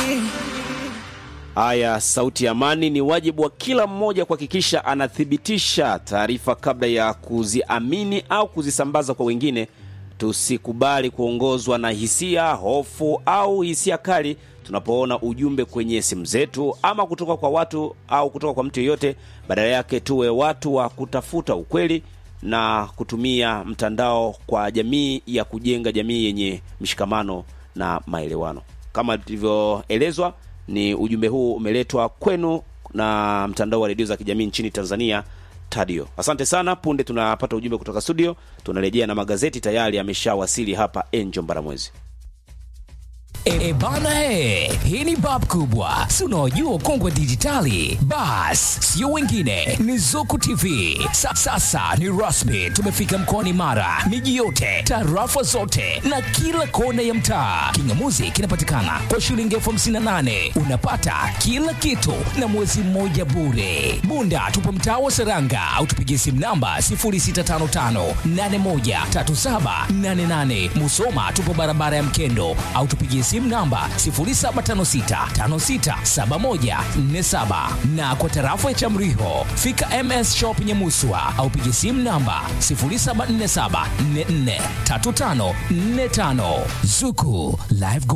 Haya, sauti ya amani. Ni wajibu wa kila mmoja kuhakikisha anathibitisha taarifa kabla ya kuziamini au kuzisambaza kwa wengine. Tusikubali kuongozwa na hisia, hofu au hisia kali tunapoona ujumbe kwenye simu zetu ama kutoka kwa watu au kutoka kwa mtu yeyote. Badala yake tuwe watu wa kutafuta ukweli na kutumia mtandao kwa jamii ya kujenga jamii yenye mshikamano na maelewano. Kama tulivyoelezwa, ni ujumbe huu umeletwa kwenu na mtandao wa redio za kijamii nchini Tanzania Tadio. Asante sana. Punde tunapata ujumbe kutoka studio, tunarejea na magazeti tayari ameshawasili hapa. Enjo Mbaramwezi. E bana he, hii ni bab kubwa, si unaojua kongwe dijitali. Bas, sio wengine, ni Zuku TV. Sa, sasa ni rasmi, tumefika mkoani Mara, miji yote, tarafa zote na kila kona ya mtaa. Kingamuzi kinapatikana kwa shilingi elfu hamsini na nane unapata kila kitu na mwezi mmoja bure. Bunda tupo mtaa wa Seranga au tupigie simu namba 0655813788. Musoma tupo barabara ya Mkendo au tupigie simu namba 0756567147 na kwa tarafa ya Chamriho fika MS Shop Nyamuswa au pigie simu namba 0747443545 Zuku Live